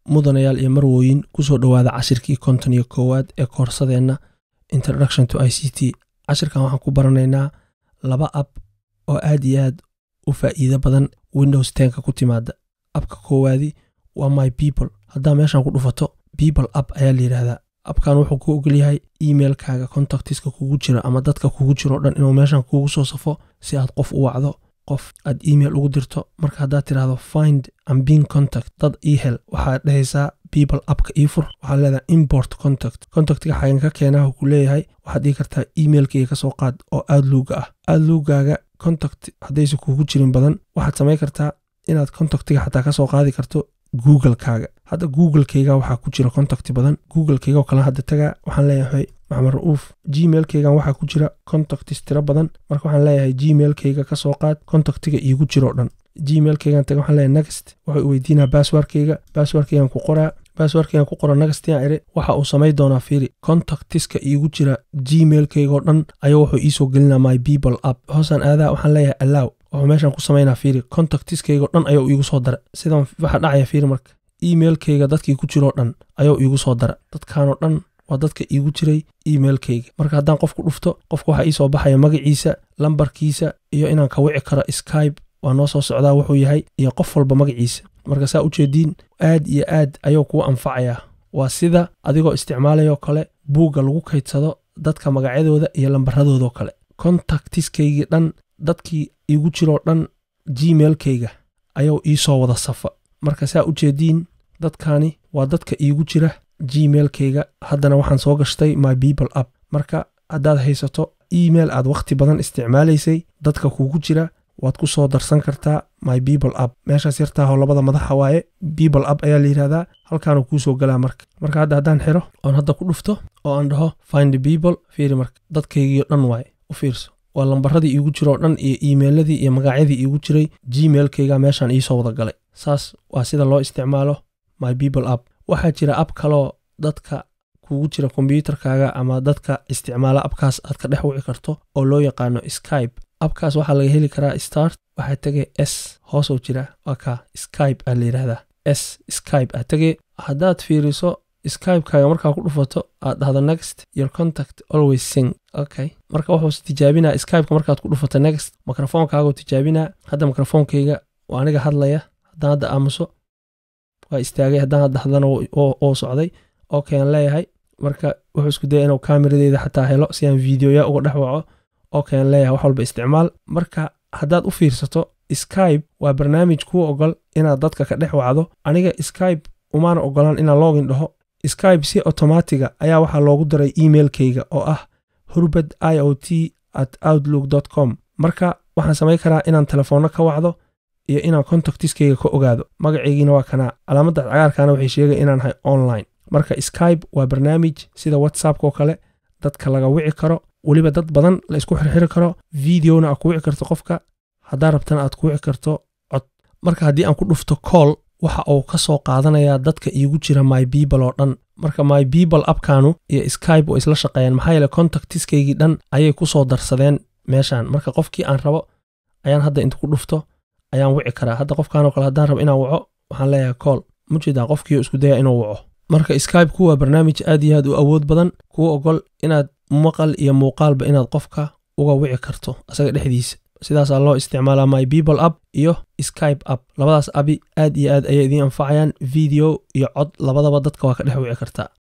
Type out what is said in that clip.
mudanayaal iyo marwooyin kusoo dhowaada cashirkii konton iyo koowaad ee koorsadeenna introduction to i c t cashirkan waxaan ku baranaynaa laba ab oo aad iyo aad u faa'iido badan windows tenka ku timaada abka koowaadi waa my people haddaa meeshan ku dhufato people app ayaa la yidhaahdaa abkan wuxuu ku ogolyahay emailkaaga contactiska kugu jira ama dadka kugu jiro o dhan inuu meeshan kugu soo safo si aad qof u wacdo qof aad email ugu dirto marka haddaad tidhaahdo find and being contact dad ii hel waxaad dhehaysaa people appka ii fur waxaad leedahay import contact contactiga xagan ka keenaha ku leeyahay waxaad dhigi kartaa emailkayga ka soo qaad oo aad luuga ah aad luugaaga contact haddaysa kugu jirin badan waxaad samayn kartaa inaad contactiga xataa ka soo qaadi karto googlekaaga hadda googlekayga waxaa ku jira contacti badan googlekayga oo kale hadda tagaa waxaan leeyahay maxamed ra-uuf gmailkaygan waxaa ku jira contactis tiro badan marka waxaan leeyahay gmailkayga ka soo qaad contactiga iigu jiroo dhan gmailkaygan taga waxaan leeyahay next waxay weydiinaa basswordkayga basswordkaygan ku qoraa basswordkaygan ku qora nextian ire waxa uu samay doonaa fiiri contactiska iigu jira gmailkaygoo dhan ayuu wuxuu iisoo gelinaa my people app hoosaan aadaa waxaan leeyahay allow wuxuu meeshan ku samaynaa fiiri contactiskaygo dhan ayuu iigu soo dara sidan waxaa dhacaya fiiri marka emailkayga dadkii ku jiroo dhan ayuu iigu soo dara dadkanoo dhan waa dadka iigu jiray emailkayga marka haddaan qofku dhufto qofka waxaa iisoo baxaya magaciisa lambarkiisa iyo inaan ka wici karo skybe waa noo soo socdaa wuxuu yahay iyo qof walba magaciisa marka saa ujeediin aad iyo aad ayuu kuu anfacayaa waa sida adigoo isticmaalayoo kale buugga lagu kaydsado dadka magacyadooda iyo lambaradoodaoo kale contactiskaygii dhan dadkii iigu jiroo dhan gmailkayga ayuu iisoo wada safa marka saa ujeediin dadkani waa dadka iigu jira gmailkayga haddana waxaan soo gashtay my people app marka haddaad haysato email aad wakhti badan isticmaalaysay dadka kugu jira waad ku soo darsan kartaa my people app meeshaas yartaahoo labada madaxa waaye people app ayaa la yidhahdaa halkaanuu kuusoo galaa marka marka hadda haddaan xiro oon hadda ku dhufto oo aan dhaho find people fiiri marka dadkaygiio dhan waaye u fiirso waa lambaradii iigu jiroo dhan iyo emailadii iyo magacyadii iigu jiray gmailkayga meeshaan iisoo wada galay saas waa sida loo isticmaalo my people app waxaa jira app kaloo dadka kugu jira kombyuutarkaaga ama dadka isticmaala abkaas aad ka dhex wici karto oo loo yaqaano skybe abkaas waxaa laga heli karaa start waxaa tegay s hoosoo jira waa ka skybe aa la yidhahdaa s skybe aa tegay haddaad fiiriso skybekaaga markaa ku dhufato aad dhahdo next your contact always sing okay marka wuxuu tijaabinaa skybeka markaad ku dhufato next mikrofonkaagu tijaabinaa hadda mikrofoonkayga waa aniga hadlaya haddaan hadda aamuso waa istaagay haddaan hadda hadlana oo socday okay aan leeyahay marka wuxuu isku daya inuu kaamiradeeda xataa helo si aan videoya uga dhex waco okay aan leeyahay wax walba isticmaal marka haddaad u fiirsato skybe waa barnaamij kuu ogol inaad dadka ka dhex wacdo aniga skybe umaana ogolaan inaan login dhaho skybe si automatiga ayaa waxaa loogu daray emailkayga oo ah hurbad i o t at outlook com marka waxaan samayn karaa inaan telefoonno ka wacdo iyo inaan contactiskayga ka ogaado magacaygiina waa kanaa calaamadda cagaarkaana waxay sheegay inaan nahay online marka skybe waa barnaamij sida whatsappkoo kale dadka laga wici karo weliba dad badan la isku xirxiri karo videona aad ku wici karto qofka haddaa rabtana aad ku wici karto cod marka haddii aan ku dhufto coll waxa uu ka soo qaadanayaa dadka iigu jira my people oo dhan marka my people abkanu iyo skybe oo isla shaqeeyaan maxaa yeele contactiskaygii dhan ayay ku soo darsadeen meeshan marka qofkii aan rabo ayaan hadda inta ku dhufto ayaan wici karaa hadda qofkanoo kale haddaan rabo inaan waco waxaan leeyahay coll mujeedaa qofkiio isku daya inuu waco marka skybe ku waa barnaamij aad iyo aad u awood badan kuu ogol inaad maqal iyo muuqaalba inaad qofka uga wici karto asaga dhexdiisa sidaasaa loo isticmaalaa my people app iyo skybe app labadaas abi aad iyo aad ayay idiin anfacayaan video iyo cod labadaba dadka waa ka dhex wici kartaa